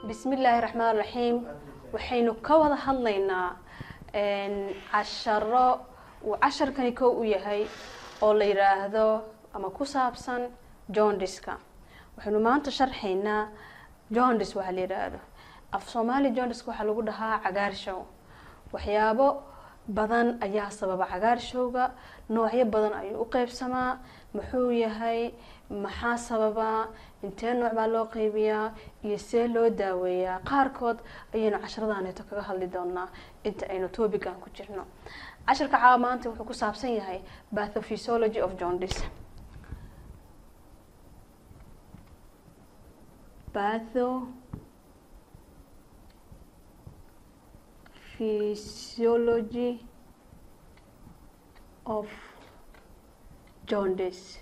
bismillaahi raxmaan raxiim waxaynu ka wada hadlaynaa casharo uu casharkani kow u yahay oo la yidhaahdo ama ku saabsan jondiska waxaynu maanta sharxaynaa jondis waxaa la yidhaahdo af soomaali jondiska waxaa lagu dhahaa cagaarshow waxyaabo badan ayaa sababa cagaarshowga noocyo badan ayuu u qeybsamaa muxuu yahay maxaa sababaa intee nooc baa loo qeybiyaa iyo see loo daaweeyaa qaarkood ayaynu casharadaaneeto kaga hadli doonaa inta aynu topican ku jirno casharka caawa maanta wuxuu ku saabsan yahay pathophysiology of jondis batho physiology of jaundice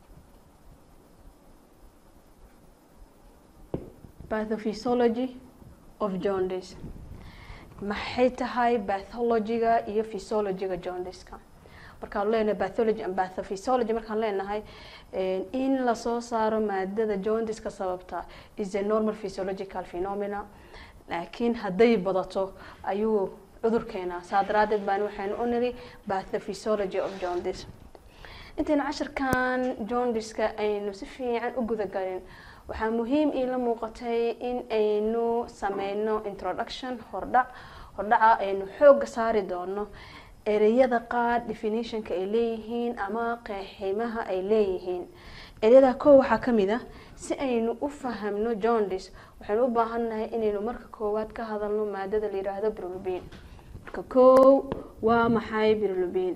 pathophysiology of jaundice maxay tahay bathologiga iyo physiologiga jaundiska markaan leenahay bathology and pathophysiology markaan leenahay in lasoo saaro maadada jaundiska sababta is a normal physiological phenomena laakiin hadday badato ayuu cudur keenaa saa daraadeed baan waxaynu u niri pathophysiology of jaundice intaynu casharkan jaundiska aynu si fiican u gudagalin waxaa muhiim iila muuqatay in aynu sameyno introduction hordhac hordhaca aynu xooga saari doono ereyada qaar definitionka ay leeyihiin ama qeeximaha ay leeyihiin ereyada kow waxaa kamid ah si aynu u fahamno jaundice waxaynu u baahannahay inaynu marka koowaad ka hadalno maadada la yidhaahdo birlubin marka kow waa maxay birlubin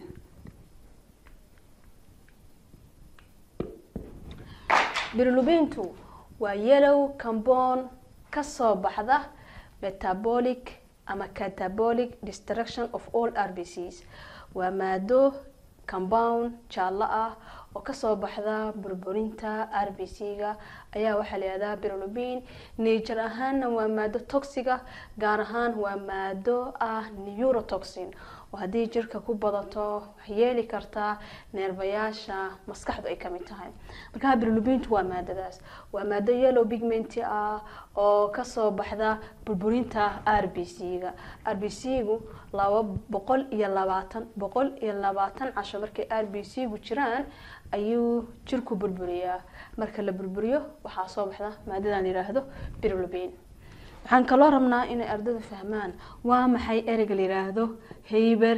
birlubintu waa yellow cambon kasoo baxda metabolic ama catabolic destruction of all rbcs waa maado compound jaallo ah oo kasoo baxda burburinta rbc-ga ayaa waxaa la yihahdaa birlubin nature ahaanna waa maado toxiga gaar ahaan waa maado ah neurotoxin oo haddii jirka ku badato waxyeeli kartaa neerbayaasha maskaxdu ay kamid tahay markaa birlubintu waa maadadaas waa maado yellow pigment ah oo kasoo baxda burburinta r b c-ga r b c-gu laba boqol iyo labaatan boqol iyo labaatan casho markay r b c-gu jiraan ayuu jirku burburiyaa marka la burburiyo waxaa soo baxda maadadan yidhaahdo birlubin waxaan kaloo rabnaa inay ardaydu fahmaan waa maxay ereyga la yidhaahdo hayber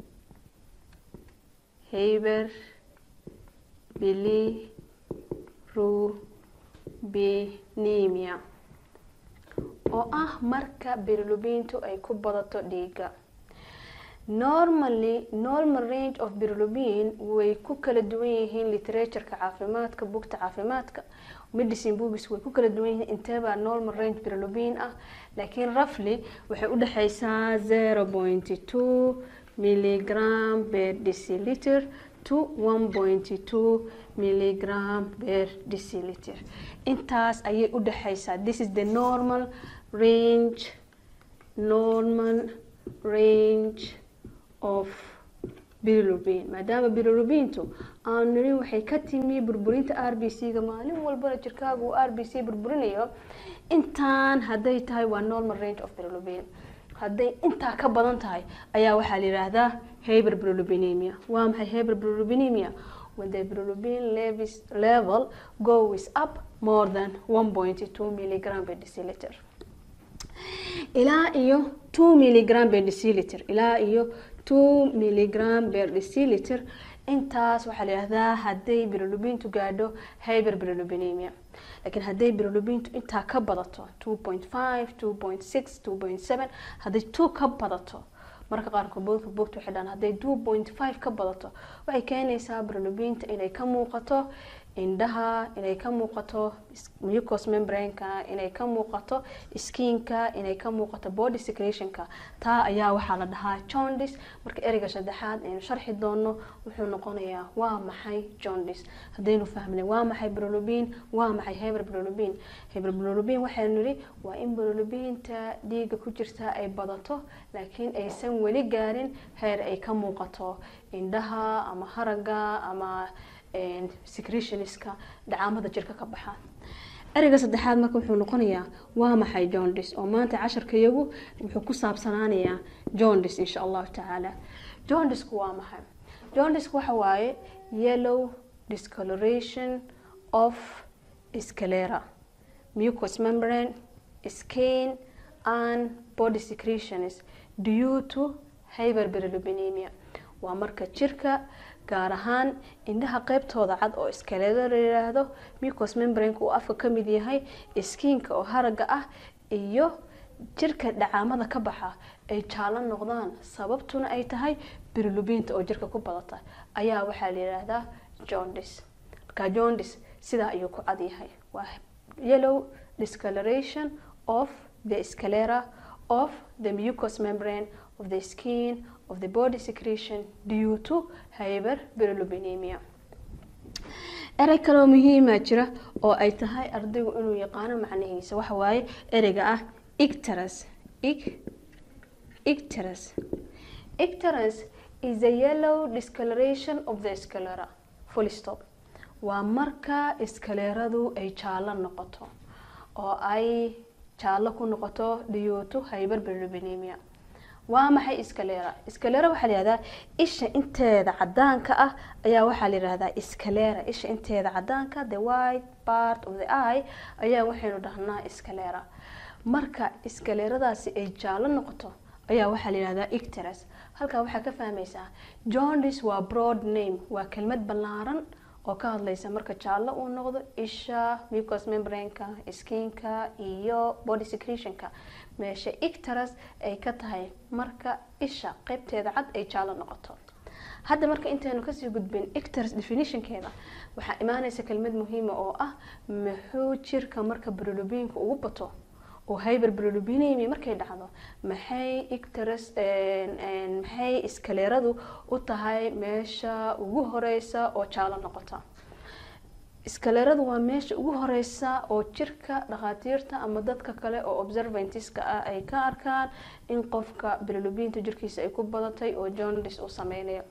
hayber bilirubinemia oo ah marka birlubintu ay ku badato dhiiga normally normal range of birlubin way ku kala duwan yihiin literatureka caafimaadka bugta caafimaadka medicine books way ku kala duwan yihiin inteebaa normal range birlubin ah laakiin roughly waxay udhexeysaa zero point two milligram per deciliter to one point two milligram per deciliter intaas ayay udhexeysaa this is the normal range normal range of birlubin maadaama birlubintu aanu nirin waxay ka timi burburinta r b c-ga maalin walbana jirkaaga uu r b c burburinayo intaan hadday tahay waa normal range of birlubin hadday intaa ka badan tahay ayaa waxaa la yidhaahdaa haber birlubinemia waa maxay haber birlubinemia when the birlubin level goes up more than one point two milligram per deciliter ilaa iyo two milligram per deciliter ilaa iyo two milligram per deciliter intaas waxaa la yihahdaa hadday birlubintu gaadho hyber birlubinemia laakiin hadday birlubintu intaa ka badato two point five two point six two point seven hadday two ka badato marka qaarkood boodka boogta waxay dhahan hadday two point five ka badato waxay keenaysaa birlubinta inay ka muuqato indhaha inay ka muuqato mucos membraneka inay ka muuqato skinka inay ka muuqato body secretionka taa ayaa waxaa la dhahaa jondis marka ereyga saddexaad aynu sharxi doono wuxuu noqonayaa waa maxay jondis haddaynu fahmnay waa maxay brolubin waa maxay heber brolubin heber brolubin waxaynu nidhi waa in brolubinta dhiiga ku jirta ay badato laakiin aysan weli gaarin heer ay ka muuqato indhaha ama haraga ama secretionska dhacaamada jirka ka baxa ereyga saddexaad marka wuxuu noqonayaa waa maxay jondis oo maanta casharkayagu wuxuu ku saabsanaanayaa jondis insha allahu tacaala jondisku waa maxay jondisku waxa waaye yellow discoloration of sclera mucous membrane skin and body secretions due to hyperbilirubinemia waa marka jirka gaar ahaan indhaha qeybtooda cad oo iskaleeda la yidhaahdo mucous membraneka uu afka ka mid yahay skiinka oo haraga ah iyo jirka dhacaamada ka baxa ay jaallo noqdaan sababtuna ay tahay birilubinta oo jirka ku badata ayaa waxaa la yidhaahdaa jondis marka jondis sidaa ayuu ku cad yahay waa yellow discoloration of the sclera of the mucous membrane of the skin of the body secretion due to hyperbilirubinemia erey kaloo muhiima jira oo ay tahay ardaygu inuu yaqaano macnihiisa waxa waaye ereyga ah icterus icterus icterus is a yellow discoloration of the sclera full stop waa marka iskaleeradu ay jaallo noqoto oo ay jaallo ku noqoto due to hyperbilirubinemia waa maxay iskalera iskalera waxaa la yihahdaa isha inteeda cadaanka ah ayaa waxaa la yihahdaa iskalera isha inteeda cadaanka the white part of the eye ayaa waxaynu dhahnaa iskalera marka iskaleradaasi ay jaallo noqoto ayaa waxaa la yihahdaa icterus halkaa waxaa ka fahmaysaa jondis waa broad name waa kelmad ballaaran oo ka hadlaysa marka jaallo uu noqdo isha mucous membraneka skinka iyo body secretionka meesha icterus ay ka tahay marka isha qeybteeda cad ay jaallo noqoto hadda marka intaynu kasii gudbin icterus definitionkeeda waxaa imaaneysa kelmad muhiima oo ah muxuu jirka marka brilubinka ugu bato oo hyber brilubinemi markay dhacdo maxay icterus maxay iskaleeradu u tahay meesha ugu horeysa oo jaallo noqota iskaleeradu waa meesha ugu horeysa oo jirka dhakhaatiirta ama dadka kale oo observantiska ah ay ka arkaan in qofka brilubinta jirkiisa ay ku badatay oo jondis uu sameynayo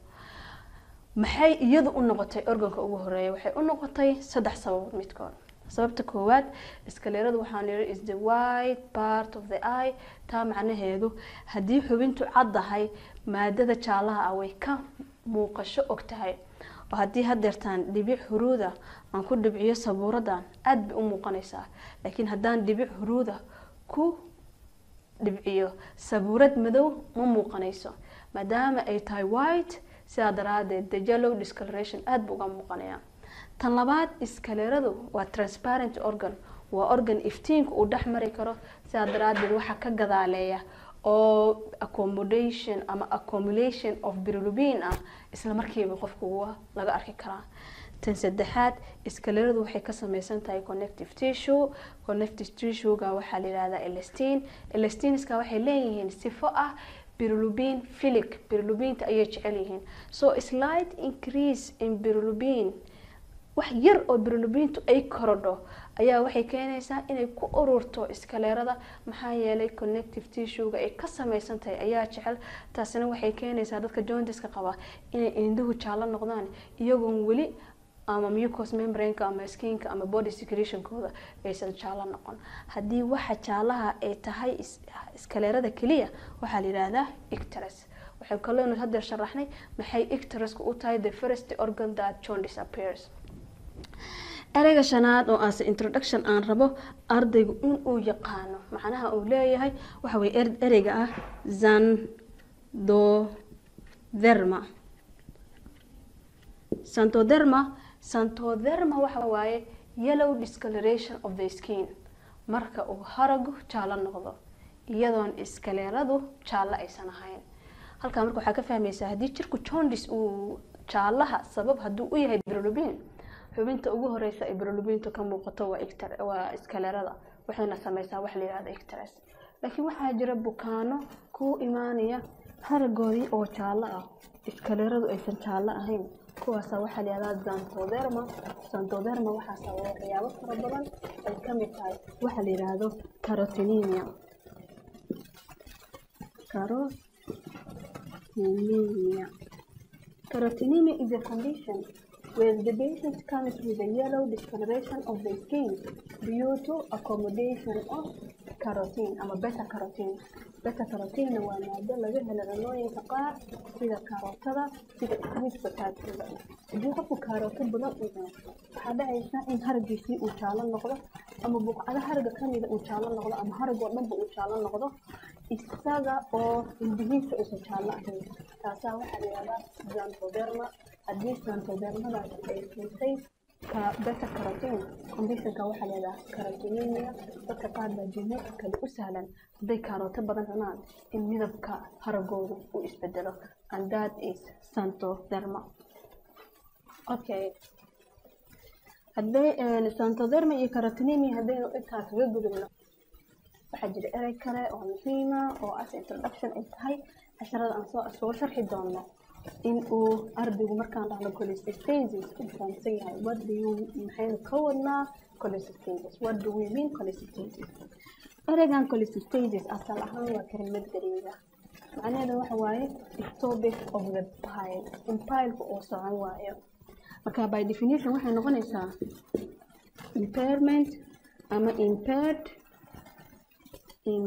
maxay iyadu u noqotay organka ugu horeeya waxay u noqotay saddex sababood midkood sababta koowaad iskaleeradu waxaan yihi is the white part of the eye taa macnaheedu haddii xubintu caddahay maadada jaalaha ah way ka muuqasho og tahay oo haddii hadeertaan dhibic huruuda aan ku dhibciyo sabuuradan aada bay u muuqanaysaa laakiin haddaan dhibic huruuda ku dhibciyo sabuurad madow ma muuqanayso maadaama ay tahay white sidaa daraadeed the yellow discoloration aada buu uga muuqanayaa tan labaad iskaleeradu waa transparent organ waa organ iftiinka uu dhex mari karo sidaa daraadeed waxaa ka gadaaleeya oo accommodation ama accumulation of brilubin ah isla markiiba qofkuwa laga arki karaa tan saddexaad iskaleeradu waxay ka sameysan tahay connective tissue connective tissuega waxaa la yihahdaa elastin elastinska waxay leeyihiin sifo ah brilubin filic brilubinta ayay jecel yihiin so slight increase in brilubin wax yar oo brilubintu ay korodho ayaa waxay keenaysaa inay ku ururto iskaleerada maxaa yeelay connective tissuega ay ka sameysan tahay ayaa jecel taasina waxay keenaysaa dadka jondiska qaba inay indhuhu jaallo noqdaan iyagoon weli ama mucous membraneka ama skinka ama body secretionkooda aysan jaallo noqon haddii waxa jaalaha ay tahay iskaleerada keliya waxaa la yihahdaa icterus waxay kaloonu hadeer sharaxnay maxay icterusku u tahay the first organ that jaundice appears ereyga shanaad oo aase introduction aan rabo ardaygu inuu yaqaano macnaha uu leeyahay waxa weye ereyga ah zandotherma santotherma santotherma waxa waaye yellow discoloration of the skin marka uu haragu jaallo noqdo iyadoon iskaleeradu jaallo aysan ahayn halkaa marka waxaa ka fahmaysaa haddii jirku jondis uu jaalaha sabab hadduu u yahay brilubin xubinta ugu horeysa ay brilubintu ka muuqato waa iskaleerada waxayna sameysaa wax la yihahda icterus laakiin waxaa jira bukaano ku imaanaya haragoodii oo jaallo ah iskaleeradu aysan jaallo ahayn kuwaasa waxaa la yihahdaa zantotherma zantotherma waxaa sababa waxyaabo fara badan ay kamid tahay waxa la yihahdo carotinemia carotinemia carotinemia is a condition where the patient comes with a yellow discoloration of the skin due to accommodation of carotene ama beta carotene beta carotene waa maado laga helo cunooyinka qaar sida karootada sida sweet potato-da haddii qofku kaarooto badan uu cuno waxaa dhacaysa in haragiisii uu jaalo noqdo ama buqcado haraga kamida uu jaalo noqdo ama harag oo dhanba uu jaalo noqdo isaga oo indhihiisa uusan jaallo ahayn taasaa waxaa layihahdaa xanthoderma haddii xanthodermadaas ay keentay beta carotene conditionka waxaa layihahdaa carotinemia dadka qaar baa jimicsi kale u sahlan hadday kaarooto badan cunaan in midabka haragooda uu isbedelo and that is xanthoderma okay hadday xanthoderma iyo carotinemia haddaynu intaas kaga gudubno waxaa jira erey kale oo muhiima oo as introduction ay tahay casharada aan soo soo sharxi doono in uu ardaygu markaan dhahno cholecystasis uu fahamsan yahay what do you maxaynu ka wadnaa cholecystasis what do we mean cholecystasis ereygan cholecystasis asal ahaan waa kelimad gariiga macnaheedu waxa waaye stopping of the pile in pileka uu socon waayo marka by definition waxay noqonaysaa impairment ama impaired in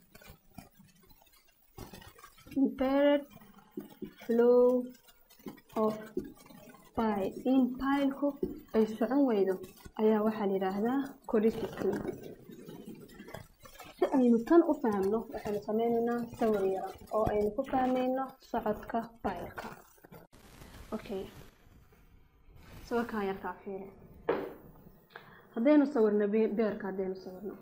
impaired flow of bile in pileku ay socon weydo ayaa waxaa la yidhaahdaa cholecystasis si aynu tan u fahamno waxaynu sameyneynaa sawir yara oo aynu ku fahmeyno socodka bileka okay sawirkan yarkaa fiiri haddaynu sawirno beerka haddaynu sawirno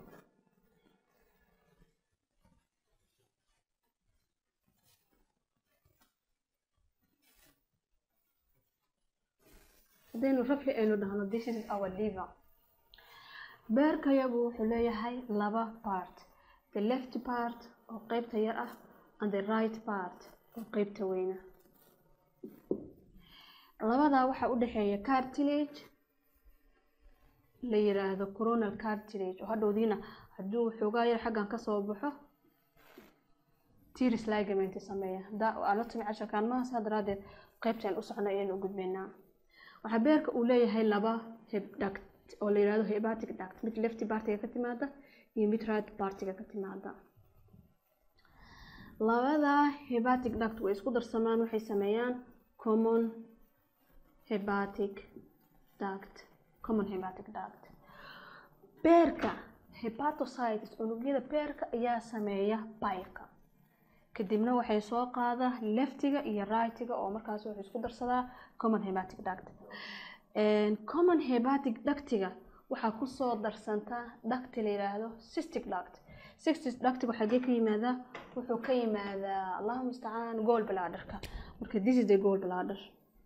haddaynu rafli aynu dhahno this is our liver beerkayagu wuxuu leeyahay laba part the left part oo qeybta yar ah and the right part oo qeybta weyna labadaa waxaa u dhexeeya cartilage la yiraahdo coronal cartilage oo hadhowdiina hadduu xoogaa yar xaggan kasoo baxo tiris ligament sameeya anatomy casharkaan maha saa daraadeed qeybtaan u socno ayaynu u gudbaynaa waxaa beerka uu leeyahay laba hebduct oo la yirahdo hepatic duct mid left partiga ka timaada iyo mid right partiga ka timaada labada hepatic duct way isku darsamaan waxay sameeyaan common hepatic duct common hepatic duct beerka hepatocytes unugyada beerka ayaa sameeya pileka kadibna waxay soo qaada leftiga iyo rightiga oo markaas wuxuu isku darsadaa common hepatic duct common hepatic ductiga waxaa kusoo darsantaa ducti la yiraahdo cystic duct cystic ductiga xagee ka yimaadaa wuxuu ka yimaadaa allahu mustacaan goal bladderka marka this is the goal bladder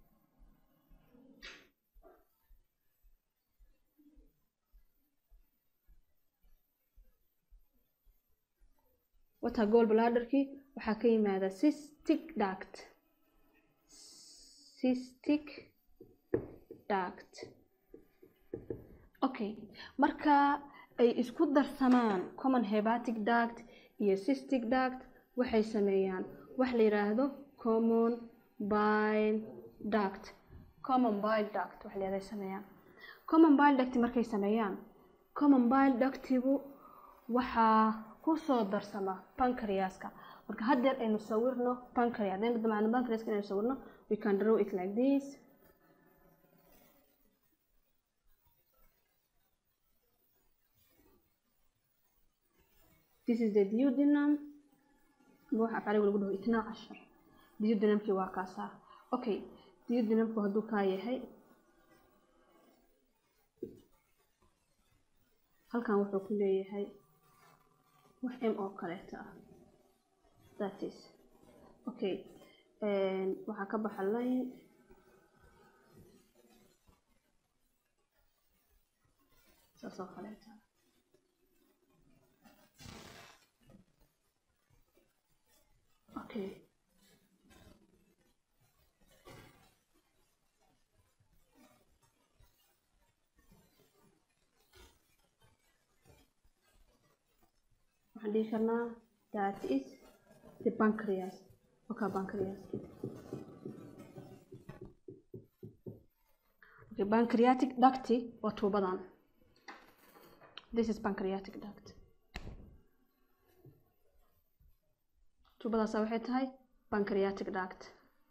wata goal bladderkii waxaa ka yimaada cystic duct cystic duct okay marka ay isku darsamaan common hepatic duct iyo cystic duct waxay sameeyaan wax la yiraahdo common bile duct common bile duct wax leedahay sameeyaan common bile duct markay sameeyaan common bile ductigu waxaa kusoo darsama pancreaska marka haddeer aynu sawirno pancreas haddaynu damacno pancreaska inaynu sawirno we can draw it like this this is the duodenum waxa afcaliga lagu dhaho itnaa cashar duodenumkii waa kaasaa okay duodenumku hadduu kaa yahay halkan wuxuu ku leeyahay wax m oo kaleeto ah that is okay waxaa ka baxa line saas oo kaleeto okay waxaan dhihi karnaa that is the pancreas okay pancreas okay, pancreatic duct waa tuubadan this is pancreatic duct tuubadaasa waxay tahay pancreatic duct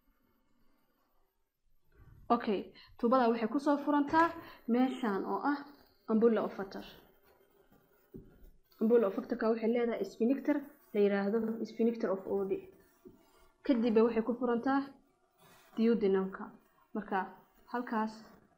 okay tuubada waxay kusoo furantaa meeshan oo ah ambulla ofater ambulla ofaterka waxay leedahay sphincter la yiraahdo sphincter of odi kadibba waxay ku furantaa duodenumka marka halkaas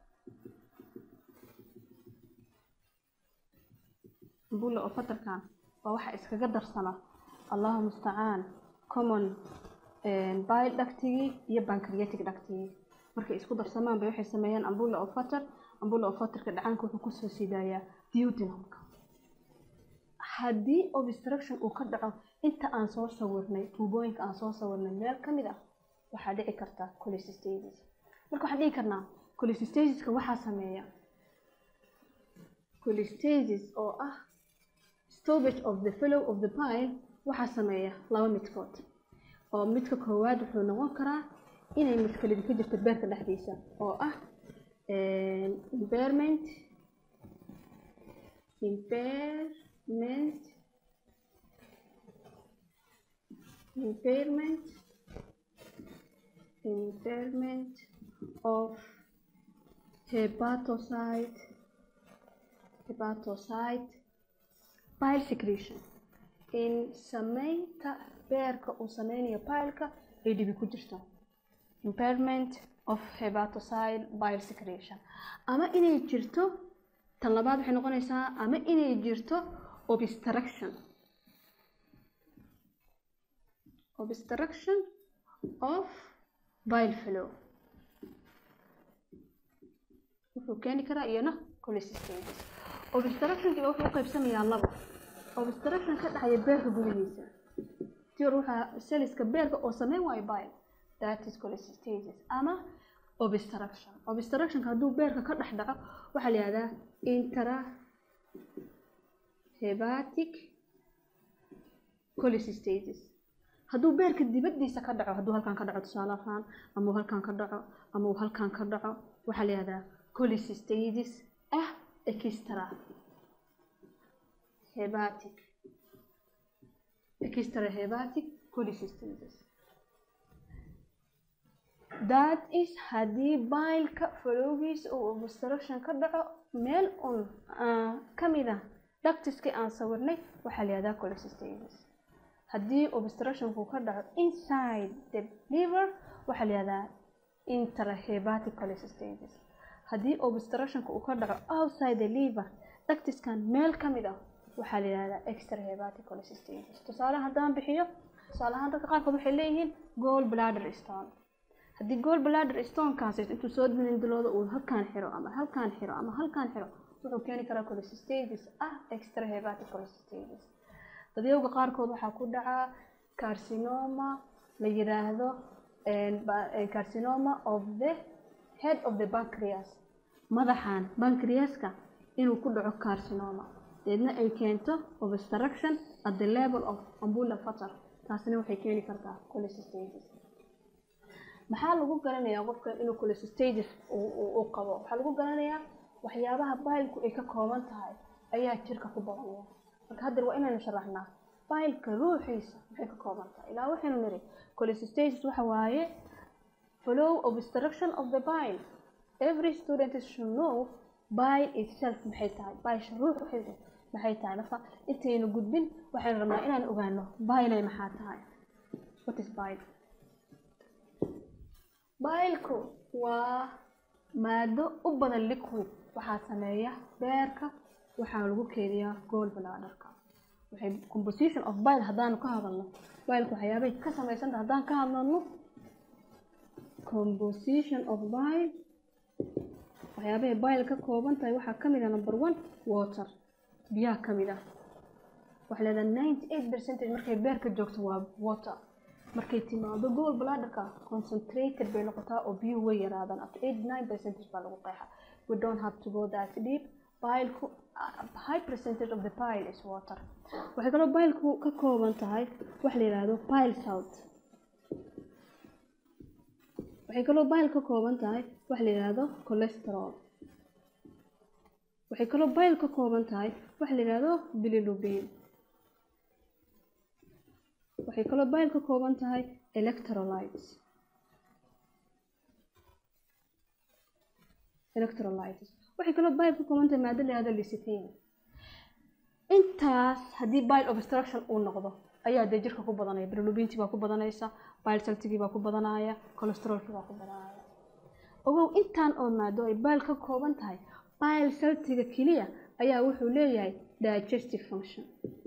ambulla ofaterkan waa waxa iskaga darsana allahu mustacaan common bile ductigii iyo pancreatic ductigii markay isku darsamaan bay waxay sameeyaan ambulla ofater ambulla ofaterka dhacaanka wuxuu kusoo sidaayaa duodenumka haddii obstruction uu ka dhaco inta aan soo sawirnay tuubooyinka aan soo sawirnay meel ka mid ah waxaa dhici karta cholecystitis marka waxaan dhihi karnaa cholecystitiska waxaa sameeya cholecystitis oo ah stoppage of the fellow of the pile waxaa sameeya laba midkood oo midka koowaad wuxuu noqon karaa inay mashkaladi ka jirto beerka dhexdiisa oo ah impairment impairment impairment impairment of hepatocyte hepatocyte bile secretion in sameynta beerka uu sameynayo pileka ay dhibi ku jirto impairment of hepatocyte bile secretion ama inay jirto tan labaad waxay noqonaysaa ama inay jirto obstruction obstruction of bile flow wuxuu keeni karaa iyana cholecystitis obstructionkiiba wuxuu u qaybsamayaa laba obstruction ka dhexaya beerka gudihiisa tior waxaa seliska beerka oo sameyn waayo bile that is cholecystitis ama obstruction obstructionka hadduu beerka ka dhex dhaco waxaa la yihahdaa intra hepatic cholecystitis hadduu beerka dibadiisa ka dhaco hadduu halkan ka dhaco tusaale ahaan ama uu halkan ka dhaco ama uu halkan ka dhaco waxaa la yihahdaa cholecystitis ah extra hepatic extra hepatic cholecystitis that is haddii baylka falowgiisa uu obstruction ka dhaco meel un ka mid ah ductiskii aan sawirnay waxaa la yihahdaa cholecystitis haddii obstructionku ka dhaco inside the liver waxaa la yihahdaa intrahepatic cholecystitis haddii obstructionka uu ka dhaco outside the liver ductiskan meel ka mid ah waxaa la yihahdaa extrahepatic cholecystitis tusaale haddaan bixiyo tusaale ahaan dadka qaarkood waxay leeyihiin goal bladder stone haddii goal bladder stonekaasi intuu soo dilindiloodo uu halkaan xiro ama halkaan xiro ama halkaan xiro wuxuu keeni karaa cholecystitis ah extrahepatic cholecystitis dadyowga qaarkood waxaa ku dhacaa carcinoma la yiraahdo carcinoma of the head of the pancreas madaxan pancreaska inuu ku dhaco carcinoma deedna ay keento obstruction at the level of ambula fatar taasina waxay keeni kartaa cholecystitis maxaa lagu garanayaa qofka inuu cholecystitis uu qabo waxaa lagu garanayaa waxyaabaha baylku ay ka kooban tahay ayaa jirka ku badanaya marka haddeer waa inaynu sharaxnaa baylka ruuxiisa maxay ka kooban tahay ilaa waxaynu niri cholecystitis waxa waaye flow obstruction of the bile every student should know bile itself maxay tahay baysha ruuxeedu maxay tahay marka intaynu gudbin waxaynu rabnaa inaan ogaano bile maxaa tahay what is bile baylku waa maado u badan liquid waxaa sameeya beerka waxaa lagu keediyaa gool bladderka waxay composition of bile haddaanu ka hadalno bileka waxyaabay ka samaysanta haddaan ka hadlano composition of bile waxyaabahay bile ka kooban tahay waxaa ka mid ah number one water biyaha ka mid ah waxaa leedahay ninety eight percentage markay beerka joogto waa water markay timaado gool bladderka concentrated bay noqotaa oo biyuhu way yaraadaan after eighty nine percentage baa lagu qeexa we don't have to go that deep bileku high percentage of the bile is water waxay kaloo bileku ka kooban tahay waxa la yidhaahdo bile salt waxay kaloo bile ka kooban tahay wax la yidhaahdo cholesterol waxay kaloo bile ka kooban tahay wax la yidhaahdo bilirubin waxay kaloo bile ka kooban tahay electrolytes electrolytes waxay kaloo bile ka kooban tahay maado la yihahdo lecithin intaas haddii bile obstruction uu noqdo ayaa dee jirka ku badanaya bilirubintii baa ku badanaysa bile saltigii baa ku badanaya cholesterolkii baa ku badanaya ogow intaan oo maado ay bile ka kooban tahay bile saltiga keliya ayaa wuxuu leeyahay digestive function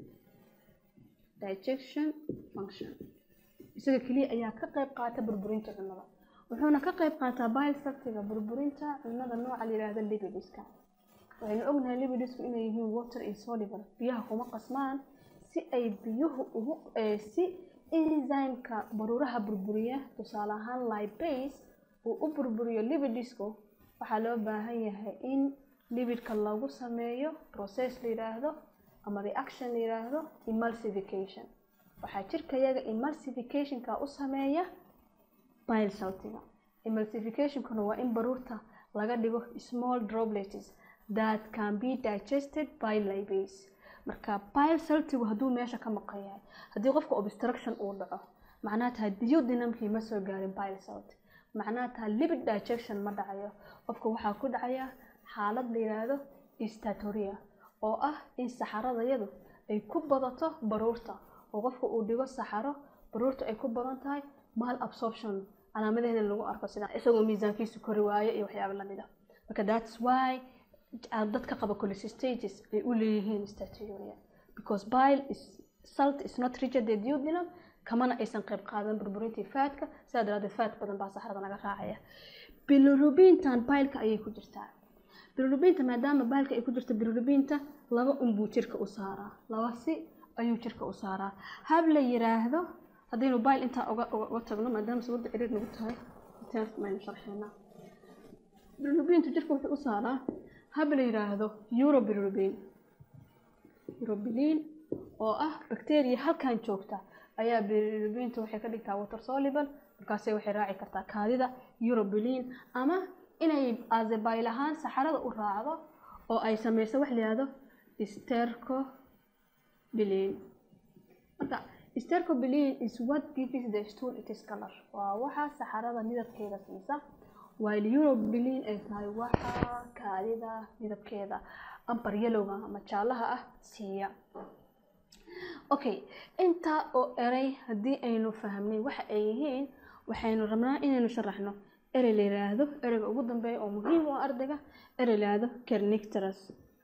digestion function isaga keliya ayaa ka qayb qaata burburinta cunnada wuxuuna ka qayb qaataa bile saltiga burburinta cunnada nooca la yidhaahdo lipidiska waxaynu ognahay libidisku inay yihiin water insoluble biyaha kuma qasmaan si ay biyuhu ugu si enzymeka baruuraha burburiya tusaale ahaan lipase uu u burburiyo libidisku waxaa loo baahan yahay in libidka lagu sameeyo process la yidhaahdo ama reaction la yidhaahdo emulsification waxaa jirkayaga emulsificationka u sameeya bile saltiga emulsificationkuna waa in baruurta laga dhigo small droplets that can be digested by lipase marka bile saltigu hadduu meesha ka maqan yahay haddii qofka obstruction uu dhaco macnaha tahay duodenumkii ma soo gaarin bile salt macnaha tahay lipid digestion ma dhacayo qofka waxaa ku dhacaya xaalad la yidhaahdo statoria oo ah in saxaradayadu ay ku badato baruurta oo qofka uu dhigo saxaro baruurta ay ku badan tahay mal absorption calaamadaheeda lagu arko sida isagoo miisaankiisu kori waayo iyo waxyaabo lamid ah marka that's why dadka qaba cholecystitis ay u leeyihiin staturia because bile is salt is not rigid the duodenum kamana aysan qayb qaadan burburintii faatka sidaa daraadeed faat badan baa saxarada naga raacaya bilirubintan bileka ayay ku jirtaa bilirubinta maadaama bileka ay ku jirto bilirubinta laba unbuu jirka u saaraa laba si ayuu jirka u saaraa hab la yiraahdo haddaynu bile intaa uga uga tagno maadaama sawirda ciriir nagu tahay maynu sharxeynaa bilirubintu jirka wuxuu u saaraa hab la yiraahdo urobilirubin urobilin oo ah bacteria halkan joogta ayaa bilirubinta waxay ka dhigtaa water soluble markaasay waxay raaci kartaa kaadida urobilin ama inay azebayl ahaan saxarada u raacdo oo ay sameyso wax la yihahdo stercobilin marka stercobilin is what gives the stool its color waa waxa saxarada midabkeeda siisa while urobilin ay tahay waxa kaadida midabkeeda ambar yelowga ama jaalaha ah siiya okay intaa oo erey haddii aynu fahmnay waxa ay yihiin waxaynu rabnaa inaynu sharaxno erey la yiraahdo ereyga ugu dambeeya oo muhiim u ah ardayga erey la yiraahdo kernicterus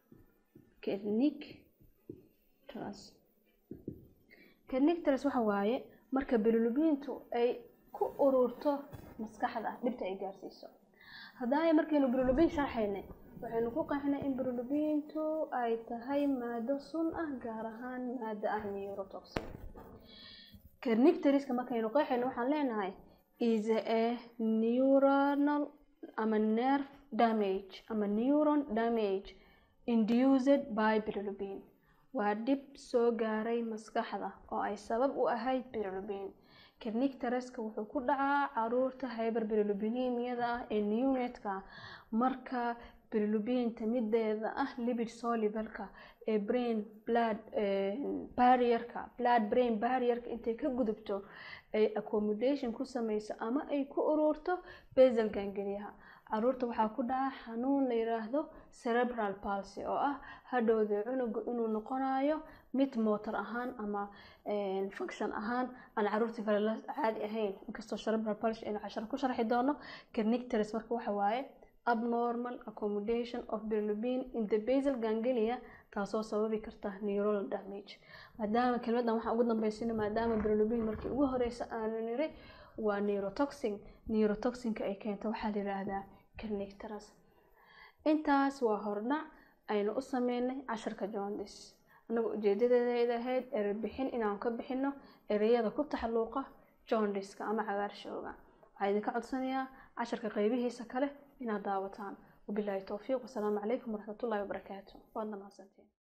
kernicterus kernicterus waxa waaye marka bilirubintu ay ku ururto maskaxda dhibta ay gaarsiiso haddaaya markaynu bilirubin sharxaynay waxaynu ku qeexnay in bilirubintu ay tahay maado sun ah gaar ahaan maado ah neurotoxin kernicteriska markaynu qeexayno waxaan leenahay is a neuronal ama nerve damage ama neuron damage induced by bilirubin waa dhib soo gaaray maskaxda oo ay sabab u ahayd bilirubin kernicteruska wuxuu ku dhacaa caruurta hyber bilirubinimiyada ah ee neonatka marka bilirubinta mideeda ah lipid solubleka ee brain blood barrierka blood brain barrierka intay ka gudubto ay accommodation ku sameyso ama ay ku ururto basal gangeliyaha caruurta waxaa ku dhaca xanuun la yiraahdo cerebral palsy oo ah hadhowda cunuga inuu noqonayo mid motor ahaan ama function ahaan aan caruurta kale la caadi ahayn inkastoo cerebral palsy aynu cashar ku sharxi doono kernicterus marka waxa waaye abnormal accommodation of bilirubin in the basal ganglia taasoo sababi karta neuronal damage maadaama kelmadan waxaan ugu dambeysina maadaama bilirubin markii ugu horeysa aanu niri waa neurotoxin neurotoxinka ay keento waxaa la yiraahdaa kernicterus intaas waa hordhac aynu u sameynay casharka joondis annaga ujeedadeeda ahayd erey bixin inaan ka bixino ereyada ku taxalluuqa joondiska ama cagaarshowga waxaa idinka codsanayaa casharka qeybihiisa kale inaad daawataan wabilaahi towfiiq wasalaamu calaykum waraxmatullaahi wabarakaatu waadna mahadsantiin